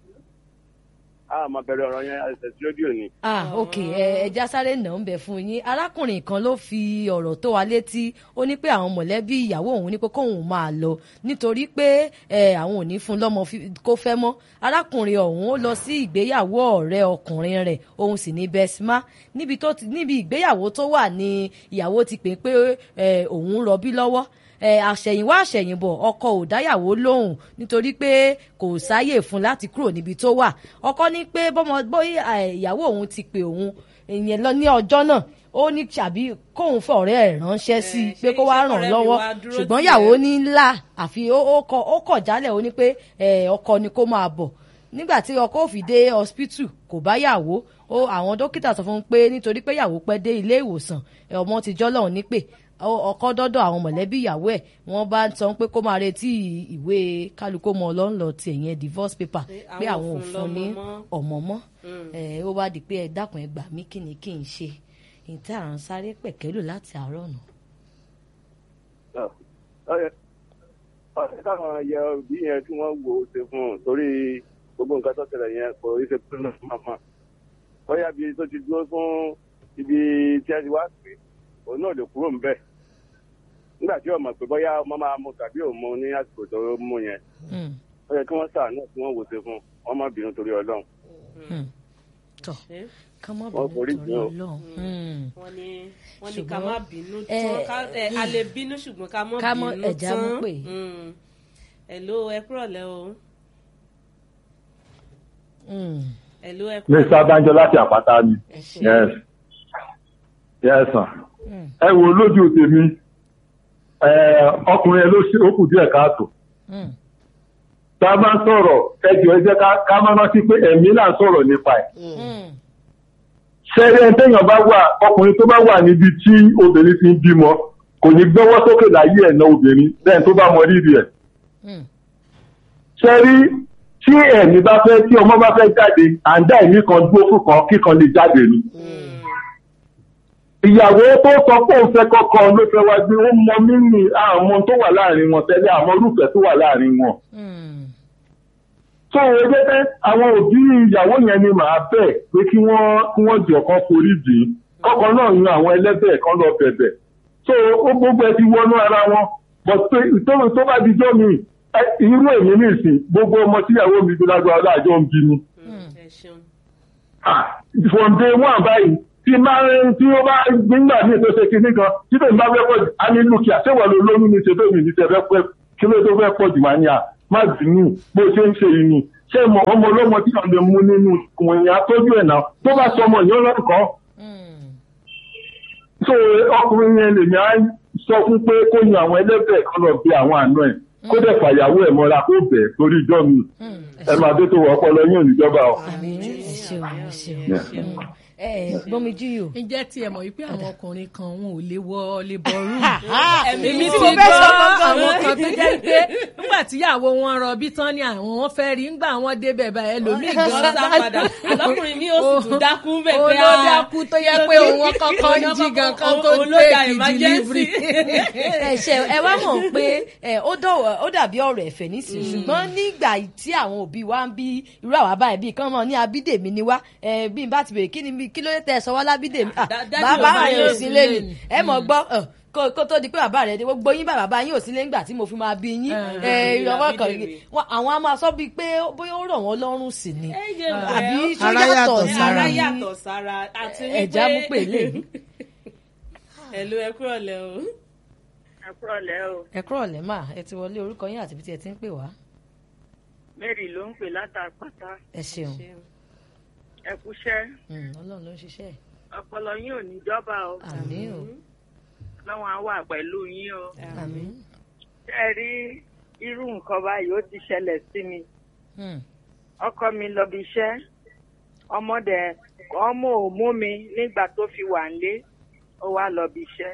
Speaker 5: a máa bẹ̀rẹ̀ ọ̀rọ̀ yẹn àìsàn tí rédíò ni.
Speaker 2: ah ok ẹ ẹja sáré nà ń bẹ fún yín arákùnrin kan ló fi ọ̀rọ̀ tó wa létí ó ní pé àwọn mọ̀lẹ́bí ìyàwó òun ní pé kóun máa lọ nítorí pé ẹ àwọn ò ní fún lọ́mọ fi- kó fẹ́ mọ́ arákùnrin ọ̀hún ó lọ sí ìgbéyàwó ọ̀rẹ́ ọkùnrin rẹ̀ òun sì ní bẹ́símà níbi tó ti níbi ìgbéyàwó tó wà ní ìyàwó ti pè pé ẹ òun rọbí lọ́wọ́ ẹ àṣẹ̀yìnwá àṣẹ̀yìnbọ̀ ọkọ ò dáyàwó lóhùn nítorí pé kò sáyè fún láti kúrò níbi tó wà ọkọ ní pé bọ́mọ bóyá ẹ, ìyàwó òun ti pè òun ìyẹn lọ ní ọjọ́ náà ó ní tàbí kóun fẹ́ ọ̀rẹ́ ẹ̀ ránṣẹ́ sí i
Speaker 1: Eh,
Speaker 2: pé
Speaker 1: ṣé
Speaker 2: kó wá
Speaker 1: iṣẹ́
Speaker 2: ràn
Speaker 1: ọ̀rẹ́ mi
Speaker 2: lọ́wọ́
Speaker 1: wá dúró
Speaker 2: ṣùgbọ́n
Speaker 1: tì
Speaker 2: ìyàwó
Speaker 1: ẹ́?
Speaker 2: ní ńlá àfi ó ó kọ̀ ó kọ̀ jálẹ̀ ó ní pé ẹ, ọkọ ni kó máa bọ̀ nígbà tí ọkọ ò fi dé hospital kò bá yàwó ó àwọn dókítà sọ fún un pé nítorí pé yàwó pẹ́ dé ilé ìwòsàn ẹ, ọmọ ti jọ́ lọ́hùn ní pé ọ- ọkọ dọ́dọ̀ àwọn mọ̀lẹ́bí ìyàwó ẹ̀ wọ́n bá ń sọ pé kó máa retí ìwé kálukó mọ ọlọ́nlọ tiẹ̀ yẹn divorce paper
Speaker 1: Pé
Speaker 2: pé
Speaker 1: àwọn
Speaker 2: àwọn ò
Speaker 1: ò fún
Speaker 2: fún ní
Speaker 1: lọ́mọ mọ́.
Speaker 2: ọmọ mọ́ ẹ, ó wá di pé ẹ dákun ẹ gbà mí kí ni kí n ṣe ìtẹ́ àrùn sáré pẹ̀kẹ́lù láti àárọ̀ nù.
Speaker 5: ọ̀rẹ́ ọ̀rẹ́ káwọn yẹ òbí yẹn tí wọ́n wo ṣe fún un torí gbogbo nǹkan tó tẹ̀lé yẹn kò rí ṣe pín náà máa máa bóyá bí tó ti dúró fún ibi tí a ti wá pé òun náà lè kúrò ńbẹ̀ nígbà tí ọmọ pé bóyá ọmọ máa mu tàbí òun mu ní àsìkò tó mú yẹn
Speaker 2: Mm,
Speaker 5: ó yẹ kí wọ́n ṣàánú kí wọ́n wo ṣe fún un wọ́n má bínú torí ọlọ́run
Speaker 2: mm. tọ́
Speaker 1: ṣé
Speaker 2: ká má
Speaker 5: Wọ́n
Speaker 2: bínú
Speaker 5: forí
Speaker 2: torí
Speaker 5: jìn o.
Speaker 2: ọlọ́run. Mm.
Speaker 1: wọ́n ní wọ́n ní ká
Speaker 2: Ṣùgbọ́n,
Speaker 1: má bínú
Speaker 2: ẹ,
Speaker 1: tán ká- ẹ, a lè bínú ṣùgbọ́n ká má
Speaker 2: ká mọ́
Speaker 1: bínú tán
Speaker 2: ẹ̀já mú pè.
Speaker 1: Mm. hello ẹ kúrọ̀lẹ́ o
Speaker 2: Mm.
Speaker 1: hello ẹ
Speaker 9: mr
Speaker 1: kúrọ̀lẹ́
Speaker 9: adanjọ láti àpáta ni
Speaker 1: ẹ ṣé.
Speaker 9: yes yes sir
Speaker 2: Mm.
Speaker 9: ẹ wo lójú tèmi ẹ ọkùnrin ẹ ló ṣe ó kù díẹ̀ káàtó
Speaker 2: Mm.
Speaker 9: tá a bá ń sọ̀rọ̀ ẹ jọ ẹ jẹ́ ká- ká má rántí pé ẹ̀mí là ń sọ̀rọ̀ nípa ẹ̀
Speaker 2: Mm.
Speaker 9: ṣẹ́rí ẹni téèyàn bá wà ọkùnrin tó bá wà níbi tí obìnrin ti ń bímọ kò ní gbọ́wọ́ sókè láyé ẹ̀ náà obìnrin lẹ́yìn tó bá mọ rírì ẹ̀
Speaker 2: Mm.
Speaker 9: ṣẹ́rí tí ẹ̀mí bá fẹ́ tí ọmọ bá fẹ́ jáde à ń dá ẹ̀mí kan dúró fún kan kíkan lè jáde ni. ìyàwó tó sọ pé òun fẹ́ kọ́kọ́ ló fẹ́ wá gbé ó mọ mímì àwọn ọmọ tó wà láàrin wọn tẹ́lẹ̀ àwọn olùfẹ́ tó wà láàrin wọn.
Speaker 2: Mm.
Speaker 9: tó o jẹ́ pé àwọn òbí ìyàwó yẹn ni màá bẹ̀ pé kí wọ́n kí wọ́n jọ kan forí jì í kọ́kọ́ náà yan àwọn ẹlẹ́bẹ̀ kan lọ bẹ̀bẹ̀ tó ó gbogbo ẹ ti wọnú ara wọn but pé ìtòrò tó bá di jọ́ mi ẹ, irú èmi nìsín gbogbo ọmọ tíyàwó mi fi lágbára láàjọ ń bí mi
Speaker 1: Mm, ẹ ṣeun
Speaker 9: Ah, from day one báyìí tí máa ń tí ó bá nígbà míì tó ṣe kinní kan tí tèmi bá fẹ́ pọ̀ jù á ní lùkìá ṣé wọ́n lo lóyún ní ṣètò mi ní ṣe fẹ́ pẹ́ kí ló tó fẹ́ pọ̀ jù wá ní à má bínú bó ṣe ń ṣe yìí ṣé mo ọmọ ọlọ́mọ tí wọ́n lè mú nínú wọ̀nyí atọ́jú ẹ̀ náà tó bá sọ ọmọ yẹn lọ́kọ̀ọ́ so ọkùnrin yẹn lèmi á sọ fún pé kó yan àwọn ẹlẹ́bẹ̀ kan lọ bí àwọn àna ẹ̀ kó dẹ̀ fàyàwó ẹ̀ mọ́ra kó bẹ̀ torí ìjọ mi ẹ máa dé tó wọ ọpọlọ yín ò ní jọba o.
Speaker 2: àmì ẹ ṣeun ẹ ṣeun
Speaker 9: Yeah.
Speaker 2: ẹ gbọ́mi jí yò.
Speaker 3: ǹjẹ́ tí ẹ mọ̀ wípé àwọn ọkùnrin kan wọn ò lè wọ labour room.
Speaker 1: èmi
Speaker 3: èmi
Speaker 1: tí
Speaker 3: ti
Speaker 1: mo fẹ́
Speaker 3: gbọ́
Speaker 1: sọ gangan
Speaker 3: àwọn
Speaker 1: nù.
Speaker 3: kan tó jẹ́ pé nígbà tíyàwó wọn rọbí tán ni àwọn wọn fẹ́ rí ńgbà wọn débẹ̀ bá ẹlòmíì
Speaker 1: gan
Speaker 3: gan
Speaker 1: sá padà àlọ́kùnrin mi ò sì tún dákú bẹ́ẹ̀ pé
Speaker 3: olódàkú tó yẹ pé òun kọ́kọ́ ń jí gan kan tó tèkì delivery.
Speaker 2: ẹ ṣe ẹ wá mọ̀ pé ẹ, ó dọ̀wọ̀ ó dàbí ọ̀rọ̀ ẹ̀fẹ̀ nísìnyí ṣùgbọ́n nígbà tí àwọn òbí wa ń bí irú àwa báyìí bíi kán mọ̀ ní abídèmí ni wá ẹ, bí n bá ti bèrè kí ni mi- kí ló dé tẹ ẹ sọ wá lábídèmí Ah,
Speaker 1: Dá- dádì
Speaker 2: bàbá
Speaker 1: ò bá
Speaker 2: rẹ
Speaker 1: yín
Speaker 2: ò
Speaker 1: ò
Speaker 2: sí
Speaker 1: sí
Speaker 2: lé
Speaker 3: lé
Speaker 2: ni
Speaker 3: ni.
Speaker 2: ẹ mọ̀ gbọ́ ẹ, kó kó tó di pé bàbá rẹ dé gbogbo yín bàbá yín ò sí lé ńgbà tí mo fi máa bí yín
Speaker 3: Eh,
Speaker 2: ẹ, ìrọwọ́ kan
Speaker 1: Abídèmí.
Speaker 2: wọn- àwọn á máa sọ bíi pé bóyá ó rọ̀ wọ́n lọ́rùn sí ni
Speaker 1: Ẹ jẹ́
Speaker 2: àbí
Speaker 1: bẹ́ẹ̀,
Speaker 2: ṣó
Speaker 4: Ara
Speaker 2: yàtọ̀
Speaker 4: yàtọ̀
Speaker 2: sí
Speaker 4: sára.
Speaker 1: ara yàtọ̀ sára àti wípé
Speaker 2: ẹ̀já mú pè lè
Speaker 1: ẹ̀lú ẹ kúrọ̀ lẹ́ o.
Speaker 10: ẹ kúrọ̀lẹ́ o
Speaker 2: ẹ kúrọ̀ lẹ́mà ẹ ti wọlé orúkọ yín àti ibi tí ẹ ti ń pè wá
Speaker 10: mary ló ń pè látàpátá
Speaker 2: ẹ ṣeun
Speaker 10: ẹ kúṣẹ́
Speaker 2: Mm, ọlọ́run ló ń ṣiṣẹ́
Speaker 10: ọpọlọ yín ò ní jọba o
Speaker 2: àmín o
Speaker 10: lọ́wọ́n á wà pẹ̀lú yín o
Speaker 2: àmín.
Speaker 10: ṣé ẹ rí irú nǹkan báyìí ó ti ṣẹlẹ̀ sí mi
Speaker 2: Mm.
Speaker 10: ọkọ mi lọ bí iṣẹ́ ọmọdé ọmọ ò mú mi nígbà tó fi wà nílé ó wá lọ bí iṣẹ́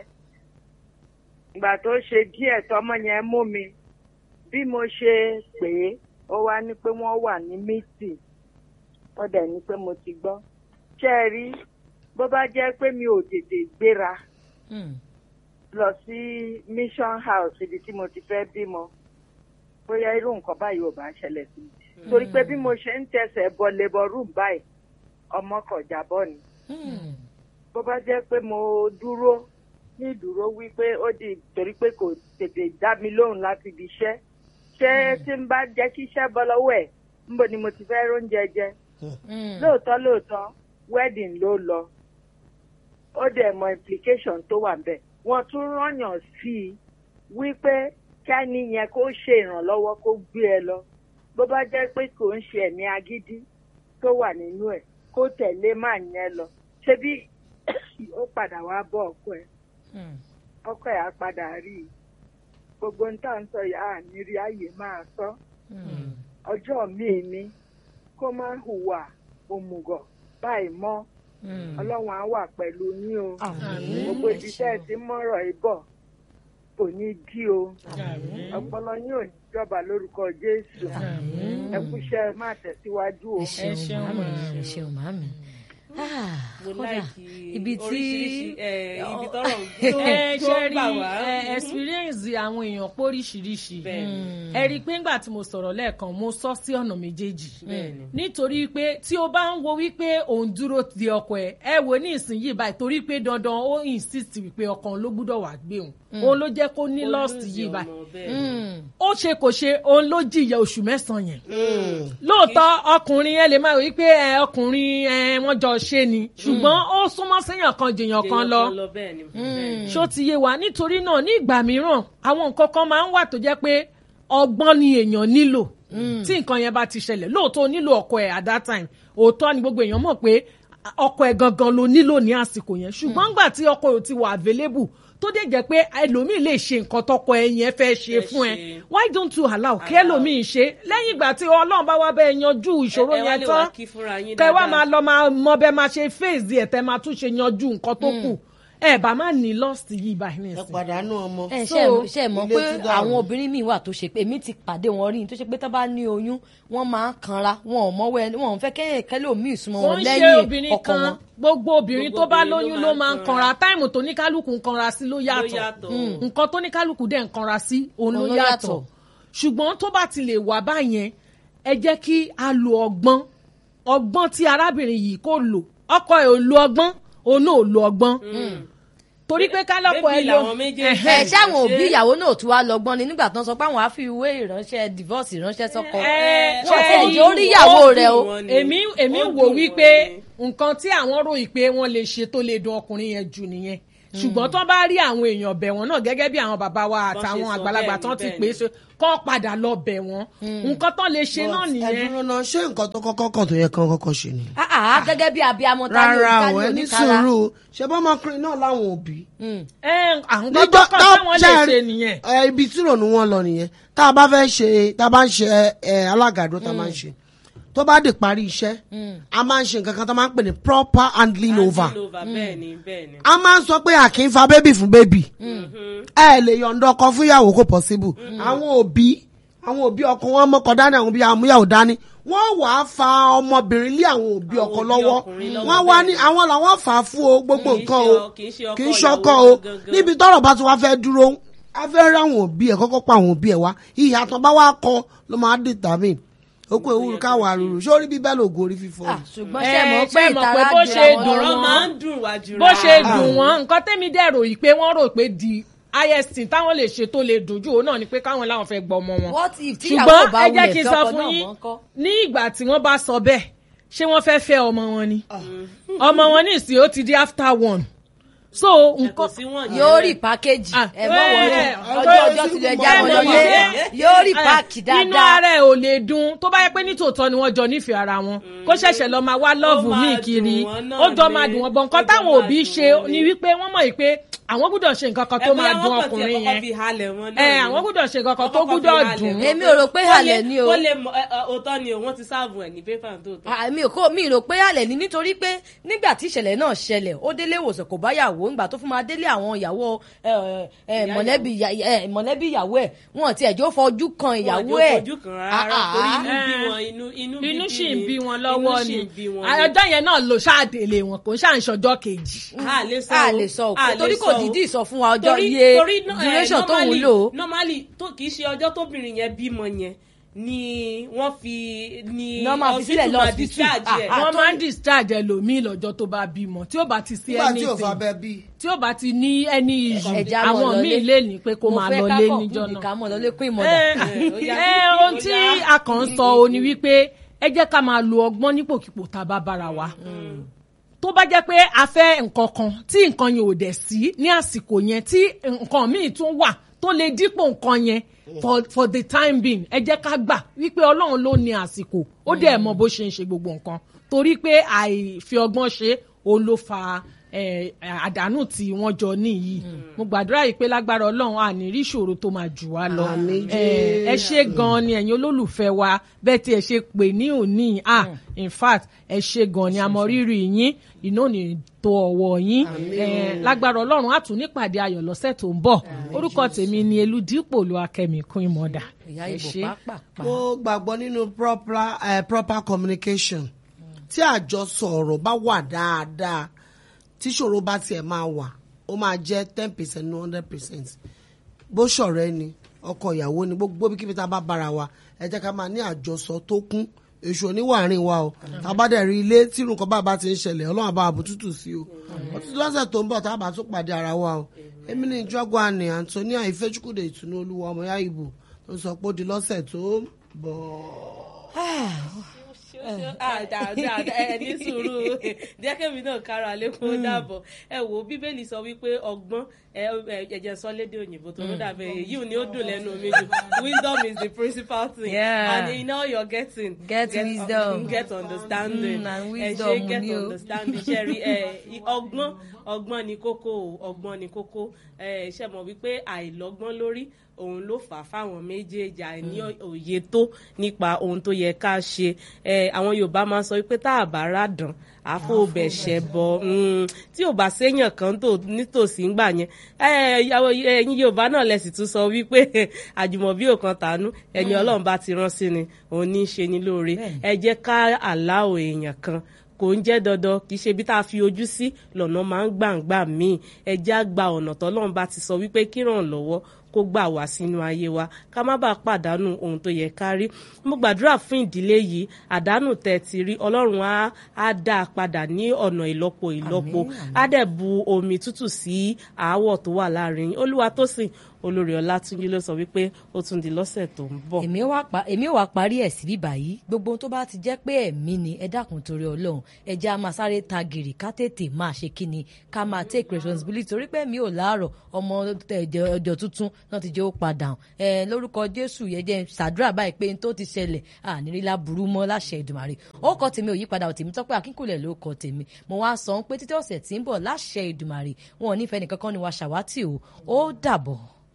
Speaker 10: ìgbà tó ṣe díẹ̀ tọmọ yẹn mú mi bí mo ṣe pè é ó wá ní pé wọ́n wà ní mítì ó dẹ̀ ní pé mo ti gbọ́ ṣé ẹ rí bó bá jẹ́ pé mi ò tètè gbéra
Speaker 2: Mm.
Speaker 10: lọ sí mission house ibi tí mo ti fẹ́ bímọ bóyá irú nǹkan báyìí ò bá ṣẹlẹ̀ sí mi torí pé bí mo ṣe ń tẹsẹ̀ bọ labour room báyìí ọmọ kan jábọ́ ni
Speaker 2: Mm.
Speaker 10: bó bá jẹ́ pé mo dúró ní ìdúró wípé ó di torí pé kò tètè dá mi lóhùn láti ibi iṣẹ́ ṣé tí n bá jẹ́ kí iṣẹ́ bọ́ lọ́wọ́ ẹ̀ níbo ni mo ti fẹ́ róúnjẹ jẹ
Speaker 2: Mm.
Speaker 10: lóòótọ́ lóòótọ́ wedding ló lọ ó dẹ̀ mọ implication tó wà bẹ́ẹ̀ wọ́n tún rányàn sí i wípé kẹ́ni yẹn kó ṣe ìrànlọ́wọ́ kó gbé ẹ lọ bó bá jẹ́ pé kò ń ṣe ẹ̀mí agídí tó wà nínú ẹ̀ kó tẹ̀lé máa yẹn lọ ṣebí ó padà wá bọ́ ọkọ ẹ̀
Speaker 2: Mm.
Speaker 10: ọkọ ẹ̀ á padà rí i gbogbo ń tà ń sọ yà á ní rí ààyè máa sọ
Speaker 2: Mm.
Speaker 10: ọjọ́ míì ni kó má hùwà òmùgọ̀ báyìí mọ́
Speaker 2: Mm.
Speaker 10: ọlọ́run á wà pẹ̀lú yín o
Speaker 2: Àmín.
Speaker 10: gbogbo
Speaker 2: Ẹ
Speaker 10: ibi tẹ́ ẹ
Speaker 2: ṣeun.
Speaker 10: ti mọ́rọ̀ ẹ bọ̀ kò ní dí o ọpọlọ yín ò ní jọba lórúkọ jésù ẹ kúṣẹ́ má tẹ̀síwájú o.
Speaker 2: ẹ ṣeun
Speaker 3: ṣeun,
Speaker 2: màmí
Speaker 3: màámi.
Speaker 2: ẹ ṣeun màmí. Ah,
Speaker 1: mo
Speaker 2: kódà,
Speaker 1: láìkí
Speaker 2: ibi tí
Speaker 1: oríṣiríṣi ẹ, ibi tọrọ
Speaker 3: ẹ
Speaker 1: tó
Speaker 3: ṣe
Speaker 1: gbà
Speaker 3: rí
Speaker 1: wá.
Speaker 3: ẹ, experience àwọn èèyàn póríṣiríṣi
Speaker 1: Bẹ́ẹ̀ni.
Speaker 3: ẹ rí i pé ńgbà tí mo sọ̀rọ̀ lẹ́ẹ̀kan mo sọ sí ọ̀nà méjèèjì
Speaker 1: Bẹ́ẹ̀ni.
Speaker 3: nítorí pé tí o bá ń wo wípé òun dúró di ọkọ ẹ ẹ wò ní ìsinyìí báyìí torí pé dandan ó insist wípé ọkàn òun ló gbúdọ̀ wà gbé òun òun ló jẹ́ kó ní lost yìí báyìí
Speaker 2: Mm.
Speaker 3: ó ṣe kò ṣe òun ló jìyà oṣù mẹ́sàn-án yẹn lóòótọ́ ọkùnrin ẹ lè máa wí pé ẹ, ọkùnrin ẹ, wọ́n jọ ṣe ni ṣùgbọ́n ó súnmọ́ séèyàn kan jèèyàn kan lọ
Speaker 1: bẹ́ẹ̀ ni bẹ́ẹ̀ ni.
Speaker 3: ṣó ti yé wa nítorí náà ní ìgbà mìíràn àwọn nǹkan kan máa ń wà tó jẹ́ pé ọgbọ́n ni èèyàn nílò tí nǹkan yẹn bá ti ṣẹlẹ̀ lóòótọ́ o nílò ọkọ ẹ̀ at that time òótọ́ ni gbogbo èèyàn mọ̀ pé ọkọ ẹ̀ gangan ló nílò ní àsìkò yẹn ṣùgbọ́n nígbà tí ọkọ ẹ̀ ò ti wà available tó dé jẹ́ pé ẹlòmíì lè ṣe nǹkan tọkọ ẹ̀ yẹn fẹ́ ṣe
Speaker 1: Fẹ́
Speaker 3: fún ẹ
Speaker 1: ṣe.
Speaker 3: why don't you allow kí ẹlòmíì ṣe lẹ́yìn ìgbà tí ọlọ́run bá wá bẹ́ẹ̀ yanjú ìṣòro
Speaker 1: ẹ wá
Speaker 3: yẹn
Speaker 1: lè
Speaker 3: tán
Speaker 1: wá kí fúnra yín
Speaker 3: kẹ wá
Speaker 1: dáadáa.
Speaker 3: máa lọ máa mọ bẹ́ẹ̀ máa ṣe fèsì ẹ̀ tẹ́ máa tún ṣe yanjú nǹkan tó kù ẹ bá má ní lost yìí báyìí
Speaker 4: ẹ
Speaker 3: nìsín.
Speaker 4: pàdánù ọmọ.
Speaker 2: ẹ
Speaker 3: So,
Speaker 2: ṣe ṣe mọ̀
Speaker 4: ilé
Speaker 2: pé
Speaker 4: ti dàrú.
Speaker 2: àwọn obìnrin míì wà tó ṣe pé èmi ti pàdé wọn rí tó ṣe pé tó bá ní oyún wọn máa ń kanra wọn ò mọwọ ẹni wọn ò fẹ́ kẹyìn kẹlẹ òmíì súnmọ́
Speaker 3: wọ́n
Speaker 2: wọn
Speaker 3: ń ṣe
Speaker 2: lẹ́yìn
Speaker 3: obìnrin
Speaker 2: ọkọ
Speaker 3: kan
Speaker 2: wọn.
Speaker 3: gbogbo obìnrin
Speaker 1: Gbogbo
Speaker 3: tó bá
Speaker 1: obìnrin ló
Speaker 3: lóyún
Speaker 1: máa
Speaker 3: ló
Speaker 1: ń
Speaker 3: máa ń
Speaker 1: kanra.
Speaker 3: kanra táìmù tó ní kálukú ń kanra sí ló
Speaker 1: ló
Speaker 3: yàtọ̀
Speaker 1: yàtọ̀.
Speaker 3: nǹkan tó ní kálukú dẹ̀ ń kanra sí òun ló
Speaker 2: Òun ló
Speaker 3: yàtọ̀
Speaker 2: yàtọ̀.
Speaker 3: ṣùgbọ́n tó bá ti lè wà báyẹn ẹ jẹ́ kí a lo ọgbọ́n ọgbọ́n tí arábìnrin yìí kò lò ọkọ ẹ̀ ò lo ọgbọ́n òun náà ò lo ọgbọ́n torí pé kálọ́kọ̀ ẹ
Speaker 1: Bébì
Speaker 3: lo
Speaker 1: làwọn méjèèjì.
Speaker 3: Ẹ̀hẹ́.
Speaker 2: ẹ ṣáwọn òbí ìyàwó náà tún wá lọ́gbọ́n ni nígbà tó ń sọ pé àwọn á fi ìwé ìránṣẹ́ divorce ìránṣẹ́ sọ́kọ
Speaker 3: Ẹ,
Speaker 2: wọn
Speaker 3: ṣe
Speaker 2: ò
Speaker 3: rí
Speaker 2: jẹ́ orí ìyàwó
Speaker 1: ó
Speaker 2: rẹ o
Speaker 1: dùn wọ́n ni.
Speaker 3: èmi èmi
Speaker 1: Ó
Speaker 3: wò
Speaker 1: dùn
Speaker 3: wípé
Speaker 1: wọ́n ni.
Speaker 3: nǹkan tí àwọn ròyìn pé wọ́n lè ṣe tó lè dùn ọkùnrin yẹn jù nìyẹn ṣùgbọ́n tó bá rí àwọn èèyàn bẹ̀ wọ́n náà gẹ́gẹ́ bí àwọn bàbá wa àtàwọn
Speaker 1: sọ,
Speaker 3: àgbàlagbà
Speaker 1: bẹ́ẹ̀
Speaker 3: tán
Speaker 1: ni,
Speaker 3: ti
Speaker 1: bẹ́ẹ̀
Speaker 3: pè é
Speaker 1: ni.
Speaker 3: ṣe kọ́ padà lọ bẹ̀ wọ́n nǹkan tán lè ṣe náà
Speaker 4: ẹ
Speaker 3: nìyẹn.
Speaker 4: dúró náà ṣé nǹkan tó kọ́kọ́ kàn tó yẹ kán kọ́kọ́ ṣe ni.
Speaker 2: Ah, ah, gẹ́gẹ́ bí abiyamọ ta ni
Speaker 4: rárá
Speaker 2: ta
Speaker 4: o
Speaker 2: ni
Speaker 4: ẹ ní
Speaker 2: oníkara.
Speaker 4: sùúrù ṣe bá ọmọkùnrin náà láwọn òbí.
Speaker 3: ẹ àwọn tó kàn táwọn lè ṣe nìyẹn.
Speaker 4: ẹ, ibi tí ìrònú wọn lọ nìyẹn tá a bá fẹ́ ṣe tá a bá ń ṣe ẹ, alágàdo tá a máa ń ṣe tó bá dé parí iṣẹ́ a máa ń ṣe nǹkan kan tó máa ń pè ní proper handling over
Speaker 1: Handing over bẹ́ẹ̀ ni bẹ́ẹ̀ ni.
Speaker 4: a máa ń sọ pé a kì í fa bébì fún bébì ẹ lè yọ̀ǹda ọkọ fún ìyàwó kò possible àwọn òbí àwọn òbí ọkọ wọn mọ́kọ dání àwọn òbí àmúyàwó dání wọ́n wà á fa ọmọbìnrin lé àwọn òbí ọkọ
Speaker 1: òbí
Speaker 4: lọ́wọ́
Speaker 1: ọkùnrin lọ́wọ́
Speaker 4: wọ́n wá
Speaker 1: bẹ́ẹ̀
Speaker 4: ní àwọn làwọn fà á fún o gbogbo
Speaker 1: Kì í
Speaker 4: nǹkan
Speaker 1: ṣe
Speaker 4: o
Speaker 1: ọ- kì í ṣe ọkọ
Speaker 4: kì í ṣọkọ
Speaker 1: ìyàwó
Speaker 4: o
Speaker 1: gangan.
Speaker 4: níbi tọ́rọ̀ bá ti wá fẹ́ dúró a fẹ́ rí àwọn òbí ẹ̀ kọ́kọ́ pa àwọn òbí ẹ̀ wá ìhà tán bá wá kọ ló máa determine ó kó ewúro káwọn àrùrù sórí bíbẹ́ lògùn orí fífọ́
Speaker 2: Ah, ṣùgbọ́n
Speaker 3: Ẹ,
Speaker 2: ṣe mọ̀ pé
Speaker 3: ṣé mọ̀ pé
Speaker 2: ìtara
Speaker 3: bó
Speaker 2: jura
Speaker 3: ṣe
Speaker 2: wọn
Speaker 3: dùn
Speaker 2: lọ.
Speaker 1: ọ̀rọ̀
Speaker 3: wọn.
Speaker 1: máa ń dùn wá jù
Speaker 3: bó ṣe dùn wọ́n nǹkan tẹ́mi dẹ̀ rò yìí pé wọ́n rò pé di ist táwọn lè ṣe tó lè dùn jù òun náà ni pé káwọn láwọn fẹ́ gbọ́ ọmọ wọn.
Speaker 2: What if tíyàwó
Speaker 3: ṣùgbọ́n
Speaker 2: bá
Speaker 3: ẹ jẹ́
Speaker 2: wulẹ̀
Speaker 3: kí n
Speaker 2: fẹ́
Speaker 3: sọ
Speaker 2: ọkọ
Speaker 3: fún
Speaker 2: náà
Speaker 3: yín
Speaker 2: mọ́ ńkọ́?
Speaker 3: ní ìgbà tí wọ́n bá sọ bẹ́ẹ̀ ṣé wọ́n fẹ́ fẹ́ ọmọ wọn ni ọmọ wọn ní ìsìn ó ti di after one so
Speaker 1: kò
Speaker 3: nǹkan
Speaker 1: sí wọn
Speaker 2: yóò rí pákéjì
Speaker 3: Ah,
Speaker 2: ẹ mọ wọlé
Speaker 3: ẹ,
Speaker 2: ọjọ́ ọjọ́ tilẹ̀
Speaker 4: ẹ,
Speaker 2: já wọn
Speaker 4: ẹ,
Speaker 2: lọlé
Speaker 3: ẹ,
Speaker 2: yóò rí
Speaker 3: ẹ,
Speaker 2: páàkì
Speaker 3: inú
Speaker 2: dáadáa.
Speaker 3: ara ẹ ò lè dùn tó bá yẹ pé nítòótọ́ ni wọ́n jọ nífẹ̀ẹ́ ara wọn kó ṣẹ̀ṣẹ̀ lọ máa wá lọ́ọ̀bù
Speaker 1: máa
Speaker 3: míì
Speaker 1: dùn
Speaker 3: kiri
Speaker 1: wọ́n náà
Speaker 3: ó jọ
Speaker 1: ni.
Speaker 3: máa dùn wọ́n bọ̀
Speaker 1: Ó
Speaker 3: nǹkan
Speaker 1: jọ
Speaker 3: táwọn
Speaker 1: máa
Speaker 3: òbí
Speaker 1: dùn
Speaker 3: ṣe
Speaker 1: wọ́n
Speaker 3: ni
Speaker 1: ni.
Speaker 3: wípé wọ́n mọ̀ pé àwọn gbúdọ̀ ṣe nǹkan kan tó máa dùn ọkùnrin yẹn ẹ àwọn gbúdọ̀ ṣe nǹkan kan tó gbúdọ̀ dùn
Speaker 2: Èmi ò rò pé halẹ̀ ni o.
Speaker 1: ó lè mọ ẹ, ẹ, òótọ́ ni o wọ́n ti sáàbù ẹ̀ ní pépà tó tọ́.
Speaker 2: Ah, mi ò kó mi rò pé àlẹ́ ni nítorí pé nígbà tí ìṣẹ̀lẹ̀ náà ṣẹlẹ̀ ó délé ìwòsàn kò bá yàwó nígbà tó fún máa délé àwọn ìyàwó ẹ, ẹ, mọ̀lẹ́bí ìyá- ẹ, mọ̀lẹ́bí ìyàwó ẹ̀ wọn ti ẹ̀jọ́ fojú kan ìyàwó ẹ̀
Speaker 1: fojú kan rárá torí inú bí wọn inú inú bíbí
Speaker 3: inú sì ń
Speaker 1: ni,
Speaker 3: bí wọn
Speaker 1: inú
Speaker 3: lọ́wọ́
Speaker 1: sì
Speaker 3: ni
Speaker 1: ń bí wọn ni.
Speaker 3: ọjọ́ yẹn náà ló ṣáàdélé wọn kò ń ṣàǹṣọjọ́ kejì.
Speaker 1: a lè sọ
Speaker 2: a
Speaker 1: o,
Speaker 2: lè sọ
Speaker 1: a
Speaker 2: òkú
Speaker 1: lè
Speaker 2: torí kò
Speaker 1: sọ o.
Speaker 2: dídì sọ fún wa ọjọ́
Speaker 1: Torí-
Speaker 2: iye
Speaker 1: torí no- eh,
Speaker 2: duration tóun
Speaker 1: normally-
Speaker 2: lò.
Speaker 1: normally tó kì í ṣe ọjọ́ tóbìnrin yẹn bímọ yẹn ni wọ́n fi ni
Speaker 2: Ní wọ́n máa fi sílẹ̀
Speaker 1: hospital máa
Speaker 2: lọ́ọ̀sì
Speaker 1: discharge ẹ̀.
Speaker 2: Ah,
Speaker 3: wọ́n máa ń discharge ẹlòmíì lọ́jọ́ tó bá bímọ tí ó bá ti sí
Speaker 4: nígbà tí ò fa
Speaker 3: anything
Speaker 4: bẹ́ẹ̀ bí.
Speaker 3: tí ó bá ti ní ẹni ìṣù
Speaker 2: Ẹja mọ̀
Speaker 3: àwọn
Speaker 2: lọlé.
Speaker 3: míì lè ní pé kó máa lọ lé níjọ́
Speaker 2: ká
Speaker 3: náà.
Speaker 2: mọ̀ lọlé kún ìmọ̀dà.
Speaker 3: ẹ
Speaker 1: ó yá,
Speaker 3: ẹ,
Speaker 1: kí-
Speaker 3: ohun
Speaker 1: ó
Speaker 3: tí
Speaker 1: yá.
Speaker 3: a kàn ń sọ o ni wípé ẹ jẹ́ ká máa lo ọgbọ́n nípòkípò tá a bá bára wa tó bá jẹ́ pé a fẹ́ nǹkan kan tí nǹkan yẹn ò dẹ̀ sí ní àsìkò yẹn tí nǹkan míì tún wà tó lè dípò nǹkan yẹn for for the time being ẹ jẹ́ ká gbà wípé ọlọ́run ló ní àsìkò ó dẹ̀ mọ bó ṣe ń ṣe gbogbo nǹkan torí pé àìfi ọgbọ́n ṣe òun ló fa eh, àdánù tí wọ́n jọ níyì mo gbàdúrà yìí pé lágbára ọlọ́run à ní rí ìṣòro tó máa jù wá lọ
Speaker 4: Àmín
Speaker 3: Eh, ẹ ṣe gan ni ẹ̀yin olólùfẹ́ wa bẹ́ẹ̀ tí ẹ ṣe pè ní òní ah in fact ẹ ṣe gan ni àmọ́ rírì yín iná ní tó ọwọ́ yín Eh, lágbára ọlọ́run á tún nípàdé ayọ̀ lọ́sẹ̀ tó ń bọ̀ orúkọ tèmi ni eludipò lu akẹ́mi kún ìmọ̀dà
Speaker 2: ìyá
Speaker 3: ẹ
Speaker 2: ìbò
Speaker 3: ṣé.
Speaker 2: pàápàá.
Speaker 4: mo gbàgbọ́ nínú proper, uh, proper communication tí àjọsọ ọ̀rọ̀ bá wà dáadáa tí ṣòro bá tiẹ̀ máa wà ó máa jẹ́ ten percent ní hundred percent bó ṣọ̀rẹ́ ni ọkọ ìyàwó ni gbogbo bí kíbi tá a bá bára wa ẹ jẹ́ ká máa ní àjọsọ tó kún èṣù oníwàárín wa o tá a bá dẹ̀ rí ilé tí irun kan bá bá ti ń ṣẹlẹ̀ ọlọ́run àbá àbútútù sí o ó ti lọ́sẹ̀ tó ń bọ̀ tá a bá tún pàdé ara wa o èmi ní ìjọba àní Antonia Ifechukwude ìtùnú olúwa ọmọ yá ìbò tó sọ pé ó di lọ́sẹ̀ tó ń bọ̀.
Speaker 1: Ah, dáadáa ẹ ní sùúrù díẹ̀kẹ́mi náà kára lẹ́kùn ó dàbọ̀ ẹ wo bíbélì sọ wípé ọgbọ́n ẹ ẹ- ẹ̀jẹ̀ sọ lédè òyìnbó tó ló dàbẹ̀ èyí ò ní ó dùn lẹ́nu mi jù wisdom is the principal thing
Speaker 2: Yeah.
Speaker 1: and in all you're getting
Speaker 2: Get wisdom.
Speaker 1: get understanding
Speaker 2: Mm, and
Speaker 1: ẹ
Speaker 2: wisdom
Speaker 1: ṣe get
Speaker 2: ni o.
Speaker 1: understanding ṣe rí ẹ ọgbọ́n ọgbọ́n ni kókó o ọgbọ́n ni kókó ẹ ṣe mọ̀ wípé àìlọ́gbọ́n lórí òun ló fà á fáwọn méjèèjì àìní òye tó nípa ohun tó yẹ ká ṣe ẹ àwọn yorùbá máa ń sọ wípé tá a bá ràdàn àfọ̀bẹ̀ṣẹ̀ bọ̀ mm, tí ò bá séèyàn kan tó nítòsí ńgbà yẹn ẹ ìyàwó ẹ̀yin yorùbá náà lẹ sì tún sọ wípé àjùmọ̀bí ò kan tàánú ẹni ọlọ́run bá ti rán sí ni òun ní í ṣe ni lóore ẹ jẹ́ ká àláò èèyàn kan kò ń jẹ́ dandan kì í ṣe bí tá a fi ojú sí lọ́nà máa ń gbàǹgbà míì ẹjẹ́ á gba ọ̀nà tọ́lọ́run bá ti sọ wípé kí ràn lọ́wọ́ kó gbà wá sínú ayé wa ká má bàa pàdánù ohun tó yẹ ká rí mo gbàdúrà fún ìdílé yìí àdánù tẹ́ ti rí ọlọ́run á á dá a padà ní ọ̀nà ìlọ́po ìlọ́po á dẹ̀ bu omi tútù sí aáwọ̀ tó wà láàrin yín olúwa tó sìn olórí ọlátúnjí ló sọ wípé ó tún di lọ́sẹ̀ tó ń bọ̀.
Speaker 2: èmi ò wá pa- èmi ò wá parí ẹ̀ sí bíbá yìí gbogbo ohun tó bá ti jẹ́ pé ẹ̀mí ni ẹ dákun torí ọlọ́run ẹ jẹ́ a máa sáré ta gìrì ká tètè máa ṣe kí ni ká máa take responsibility torí pé mi ò láàárọ̀ ọmọ ẹ̀jẹ̀ ọjọ́ tuntun náà ti jẹ́ ó padà hàn ẹ lórúkọ jésù yẹ jẹ́ ṣàdúrà báyìí pé n tó ti ṣẹlẹ̀ ànírílá burú mọ́ láṣẹ ìdùmàrè ó kọ tèmi ò yípadà ò tèmi tọ́pẹ́ akínkùlẹ̀ ló kọ tèmi mo wá sọ pé títí ọ̀sẹ̀ tí ń bọ̀ láṣẹ ìdùmàrè wọn ò nífẹ̀ẹ́ nìkankan ni wàá ṣàwátì o ó dàbọ̀.